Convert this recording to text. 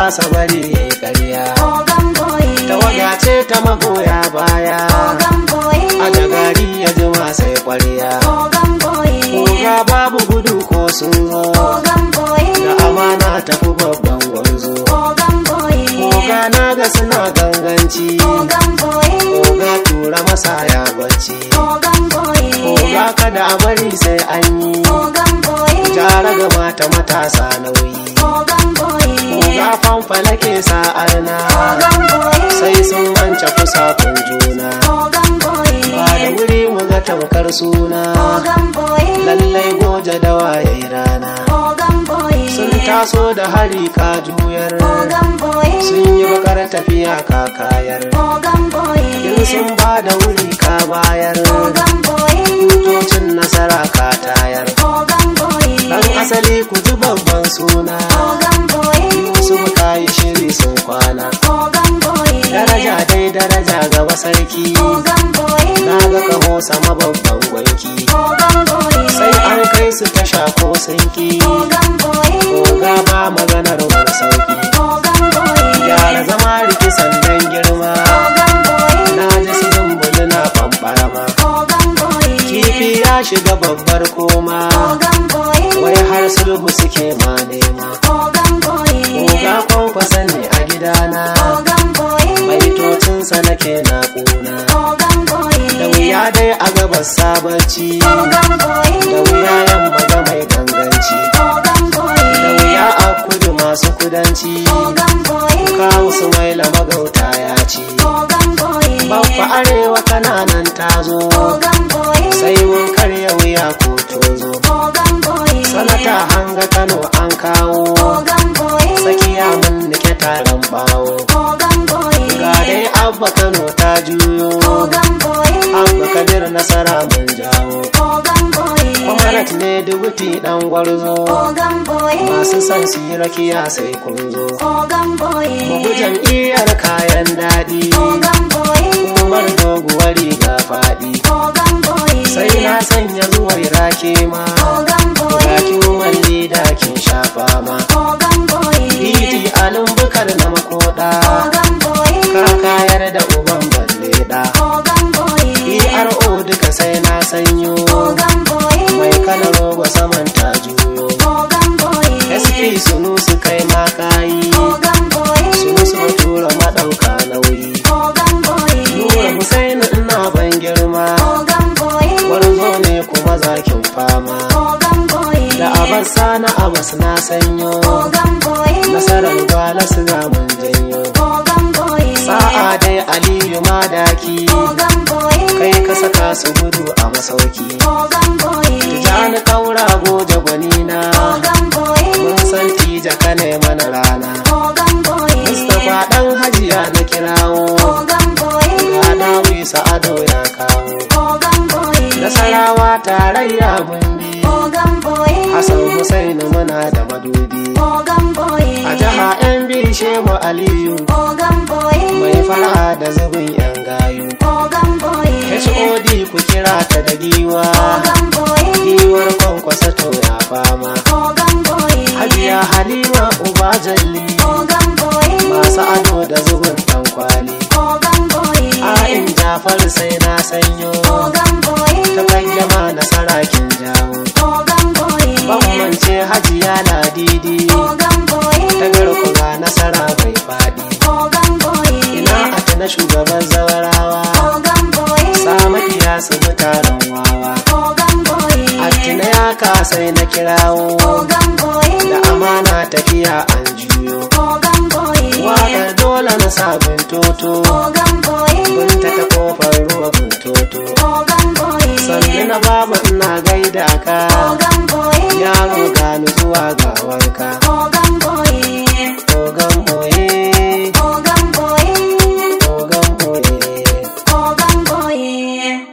kasa bari ya yi ƙarya Ogan boy. tawaga ce ta magoya baya Ogan boy. a gari ya jima sai ƙwarya Ogan boy. Oga babu gudu ko sun zo Ogan boy. da amana tafi babban gwanzo Ogan boy. Oga na ga suna ganganci Ogan boy. Oga tura masa ya bacci Ogan boy. Oga kada a bari sai an yi Ogan boy. Jara ga mata matasa nauyi Ogan boy. Oga fanfala ke sa'arna Ogan boy. sai sun wance fusakun juna Ogan boy. ba da wuri mu ga tamkar suna Ogan boy. lallai goje da waye rana Ogan boy. sun taso da hari ka juyar Ogan boy. sun yi bakar tafiya ka kayar Ogan boy. in sun ba da wuri ka bayar Ogan boy. tutocin nasara ka tayar Ogan boy. dan asali ku ji babban suna Ogan boy. su ka yi shiri sun kwana Ogan boy. daraja dai daraja gaba sarki Ogan boy. na ga kaho sama babban gwanki Ogan boy. sai an kai su tasha ko sanki Ogan boy. Oga ba maganar wani sauki Ogan boy. Gyara zama riki sandan girma Ogan boy. Na ji su zumbuli na bambarama Ogan boy. Kifi ya shiga babbar koma Ogan boy. Wai har sulhu suke ma nema Ogan boy. Oga kwankwasa ne a gidana Ogan boy. Baitocinsa nake na ƙuna Ogan boy. Da wuya dai a gabas sabarci Ogan boy. Da wuya yamma ga mai ganganci Ogan boy. Da wuya a kudu masu kudanci Ogan boy. Kawu su mai magauta ya ce Ogan boy. Babba arewa kananan tazo Ogan boy. sai mun karya wuya ko tozo Ogan boy. sanata hanga kano an kawo Ogan boy. tsakiya mun nike taron bawo Ogan boy. ga dai abba kano ta juyo Ogan boy. abba kabir nasara mun jawo Ogan boy. kwamarat ne dubuti dan gwarzo Ogan boy. masu son su yi rakiya sai kun zo Ogan boy. bugu jam'iyyar kayan daɗi Ogan boy. umar doguwar riga faɗi Ogan boy. sai na sanya zuwar rake ma Ogan boy. Bakin walli da kin shafa ma Ogan boy. Titi alin bukar na makoda Ogan boy. Ka kayar da uban balle da Ogan boy. ERO duka sai na sanyo Ogan boy. Mai kana roba saman ta juyo Ogan boy. SP sunu su kai makayi Ogan boy. Sunu su tura madauka nauyi Ogan boy. Nura Hussein ina ban girma Ogan boy. Gwarzo ne kuma zakin fama Ogan boy. Da abas na abas na sanyo Ogan boy. Nasarar gwala su ga mun janyo Ogan boy. Sa'a dai Aliyu madaki Ogan boy. kai ka saka su gudu a masauki. Ogan boy. Tijani kaura goje gwanina Ogan boy. mun san tija ka ne mana rana. Ogan boy. Mustapha dan hajiya na kirawo Ogan boy. ga dawi sa'ado ya kawo. Ogan boy. Nasarawa tarayya mun bi Ogan boy. Hassan Hussein muna da madubi. Ogan boy. A jiha yan bi Shehu Aliyu Ogan boy. mai fara da zubin yan gayu. Ogan boy. HOD ku kira ta da giwa. Ogan boy. Giwar kwankwasa to ya fama. Ogan boy. Hajiya Halima Uba Jalli Ogan boy. masu ado da zubin dan kwali. Ogan boy. A'in Jafar sai na sanyo Ogan boy. ta kayyama na sarakin jawo. Ogan boy. Bambance Hajiya Ladidi Ogan boy. ta garkuwa nasara bai faɗi. Ogan boy. Ina ata na shugaban zawarawa Ogan boy. Samadiya su mutanen wawa. Ogan boy. Attina ya kasai na kirawo Ogan boy. da amana tafiya an juyo. Ogan boy. Waƙar dole na sabin toto. Ogan boy. Binta ta kofar ruwa buntoto Ogan boy. Sannu na baba ina gaida ka Ogan boy. Yaro gani zuwa ga wanka